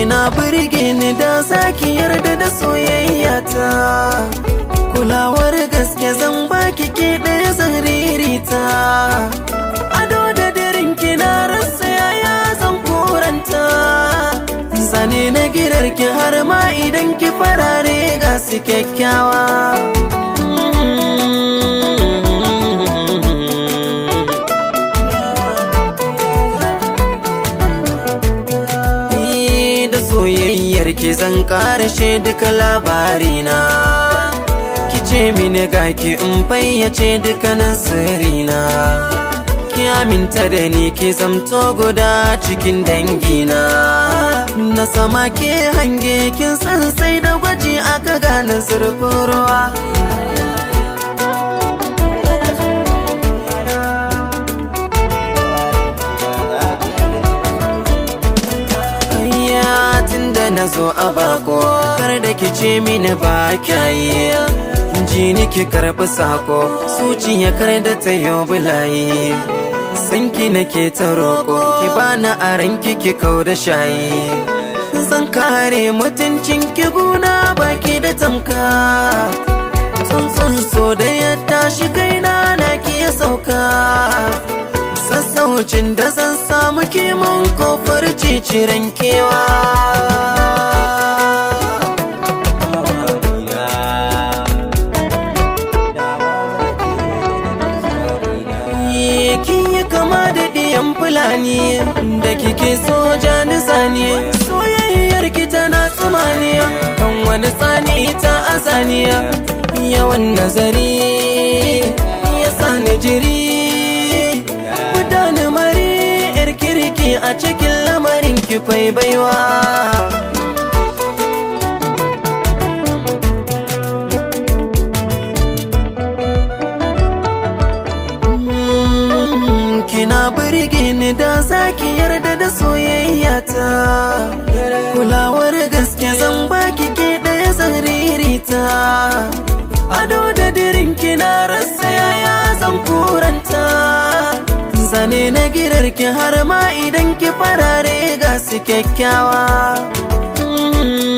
kina burge ni da zaki yarda da soyayya ta kulawar gaske zan baki ke ɗaya zan ririta ado da daren kina rasa yaya zan koranta zane na girarki har ma idan ki farare ga su kyakkyawa Ni da soyayyar ki zan karashe duka labarina ki ce mini ga ki in fayyace dukkanin sirrina ki aminta da ni ki zamto guda cikin dangina na sama ke hange kin san sai da gwaji aka gane zurfin ruwa Ayya tunda na zo a bako kar da ki ce mini ba kyayi ji ni ki karɓi sako zuciya kar da ta yi bulayi san ki nake ta roƙo ki bani aran ki ki kau da shayi zan kare mutuncin ki guna baki da tamka tsuntsun so da ya tashi kaina na ki ya sauka sassaucin da zan samu kiman kofar ciciren kewa kin yi kama da ɗiyan fulani da kike so jani zane soyayyar ki tana tsumaniya kan wani tsani ta azaniya yawan nazari ya sani jiri gudana mari yar kirki a cikin lamarin ki fai baiwa kina burge ni da zaki yarda da soyayya ta kulawar gaske zan baki ke ɗaya zan ririta ado da dirin kina rasa yaya zan kuranta zane na girarki har ma idan ki farare ga su kyakkyawa